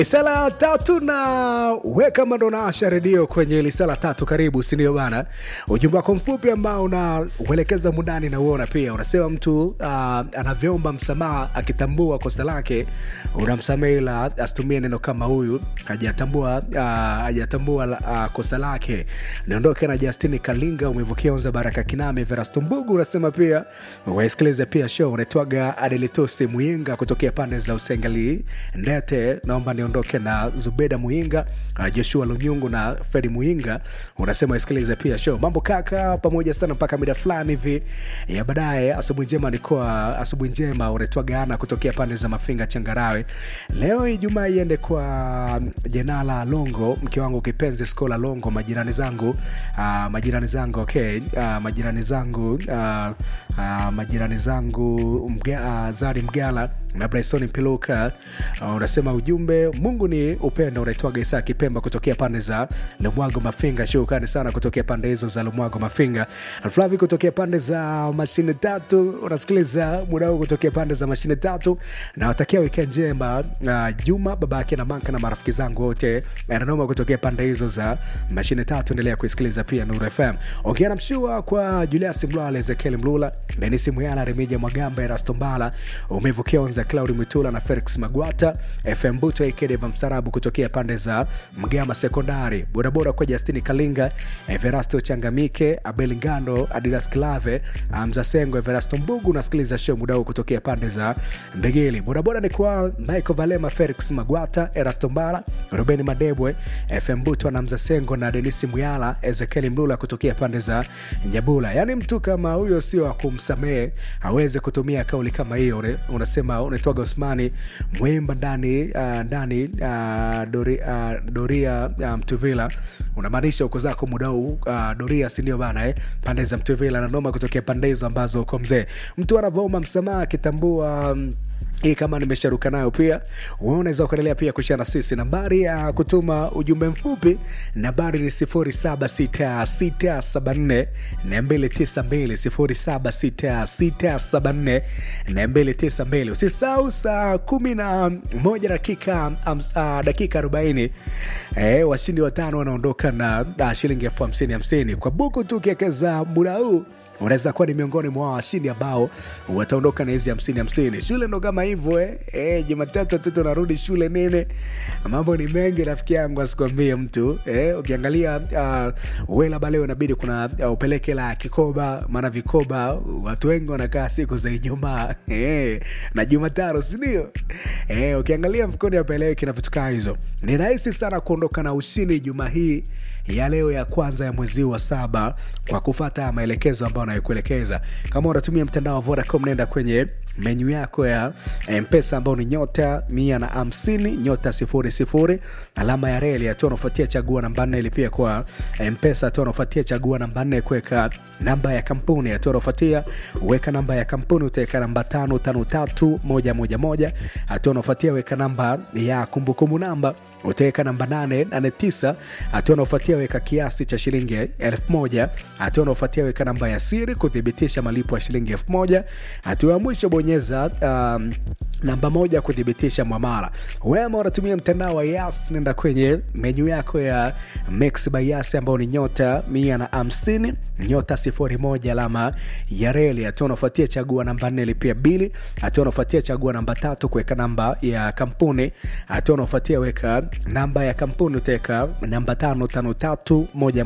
Lisala tatu na weka mando na Asha redio kwenye lisala tatu, karibu sindio bana. Ujumbe wako mfupi ambao unauelekeza mundani na uona pia unasema mtu uh, anavyoomba msamaha akitambua kosa lake unamsamehe, ila asitumie neno kama huyu hajatambua uh, hajatambua uh, kosa lake. Niondoke na Justini Kalinga, umevukia Onza Baraka Kiname, Verasto Mbugu unasema pia wasikilize pia show unaitwaga Adelitosi Muyinga kutokea pande za Usengali Ndete, naomba niondoke na Zubeda Muinga, uh, Joshua Lunyungu na Fredi Muinga, unasema isikilize pia show. Mambo kaka, pamoja sana mpaka mida fulani hivi ya baadaye. Asubuhi njema, nikuwa asubuhi njema, unaitwaga Ana kutokea pande za Mafinga Changarawe. Leo Ijumaa iende kwa Jenala Longo, mke wangu kipenzi Skola Longo, majirani zangu uh, majirani zangu okay, uh, majirani zangu uh, uh, majirani zangu mga, uh, Zari Mgala na Bryson Piluka uh, unasema ujumbe Mungu ni upendo. Unaitwaga Isa Kipemba kutokea pande za Lumwago Mafinga. Shukrani sana kutokea pande hizo za Lumwago Mafinga. Flavi kutokea pande za mashine tatu, unasikiliza muda huu kutokea pande za mashine tatu. Nawatakia weekend njema uh, Juma babake na Manka na marafiki zangu wote ananoma kutokea pande hizo za mashine tatu. Endelea kuisikiliza pia Nuru FM. Ongea na mshua kwa Julius Mlwala, Ezekiel Mlula, Denis Muyala, Remija Mwagamba, Erasto Mbala, umevukia Onza Claudi Mwitula na Felix Magwata, FM Buto Ikedeva Msarabu kutokea pande za Mgama Sekondari, bodaboda kwa Justini Kalinga, Everasto Changamike, Abel Ngando, Adidas Klave, Mzasengo, Everasto Mbugu. Unasikiliza show muda huu kutokea pande za Mbegeli. Bodaboda ni kwa Michael Valema, Felix Magwata, Erasto Mbala, Ruben Madebwe, FM Buto na Mzasengo na Denisi Muyala, Ezekiel Mlula kutokea pande za Nyabula. Yaani mtu kama huyo sio wa kumsamehe, hawezi kutumia kauli kama hiyo. Unasema unaitwaga Usmani Mwimba ndani uh, ndani uh, dori, uh, Doria uh, Mtuvila unamaanisha uko zako muda huu uh, Doria sindio bana eh? pande za Mtuvila na noma kutokea pande hizo ambazo uko mzee. Mtu anavyoomba msamaha akitambua um, hii kama nimesharuka nayo pia, unaweza kuendelea pia kushare na sisi. Nambari ya kutuma ujumbe mfupi nambari ni 076674 292 076674 Usisahau saa kumi na moja dakika uh, dakika arobaini eh, washindi watano wanaondoka na uh, shilingi elfu hamsini hamsini kwa buku tu ukiwekeza muda huu unaweza kuwa ni miongoni mwa washindi ambao wataondoka na hizi hamsini hamsini. Shule ndo kama hivyo eh. Eh, Jumatatu watoto narudi shule nene, mambo ni mengi rafiki yangu, asikwambie mtu eh. Ukiangalia uh, we labda leo inabidi kuna uh, upeleke la kikoba, maana vikoba watu wengi wanakaa siku za Ijumaa eh, na Jumatano, sindio? Eh, ukiangalia mfukoni apeleke na vitu kaa hizo, ni rahisi sana kuondoka na ushindi Ijumaa hii ya leo ya kwanza ya mwezi wa saba kwa kufata maelekezo ambayo anayokuelekeza. Kama unatumia mtandao wa Vodacom, nenda kwenye menyu yako ya Mpesa ambao ni nyota mia na hamsini nyota sifuri sifuri alama ya reli, hatua unafuatia chagua namba nne. Ilipia kwa Mpesa, hatua unafuatia chagua namba nne, kuweka namba ya kampuni, hatua unafuatia weka namba ya kampuni, utaweka namba tano tano tatu moja moja moja, hatua unafuatia weka namba ya kumbukumbu namba utaweka namba 889 hatua unaofuatia weka kiasi cha shilingi elfu moja hatua unaofuatia weka namba ya siri kuthibitisha malipo ya shilingi elfu moja hatua ya mwisho bonyeza um, namba moja kuthibitisha mwamala wema unatumia mtandao wa yas nenda kwenye menyu yako ya mix by yas ambao ni nyota mia na hamsini nyota sifuri moja alama ya reli hatua unaofuatia chagua namba nne lipia bili hatua unaofuatia chagua namba tatu kuweka namba ya kampuni hatua unaofuatia weka namba ya kampuni utaweka namba tano tano tatu moja